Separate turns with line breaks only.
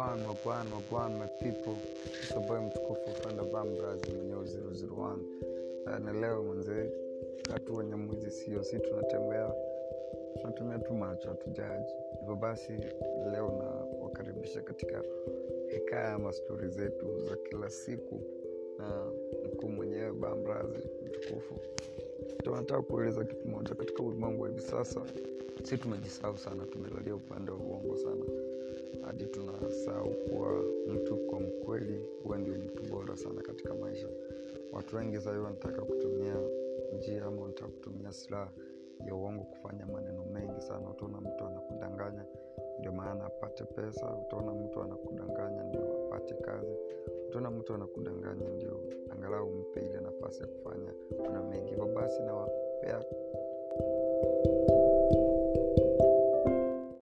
Wagwan, wagwan, wagwan, my people. It's your boy mtukufu Fanda Bambras mwenyewe 001. Uh, na leo mwenze watu wenye mwizi sio si tunatembea tunatumia tu macho hatujaji. Hivyo basi leo na wakaribisha katika hekaya ama stori zetu za kila siku na mkuu mwenyewe Bambrazi mtukufu. Tunataka kueleza kitu moja katika ulimwengu wa hivi sasa, si tumejisahau sana, tumelalia upande wa uongo sana hadi tunasahau kuwa mtu kwa mkweli huwa ndio mtu bora sana katika maisha. Watu wengi sahii wanataka kutumia njia ama wanataka kutumia silaha ya uongo kufanya maneno mengi sana. Utaona mtu anakudanganya ndio maana apate pesa, utaona mtu anakudanganya ndio apate kazi, utaona mtu anakudanganya ndio angalau mpe ile nafasi ya kufanya kuna mengi. Hivyo basi nawapea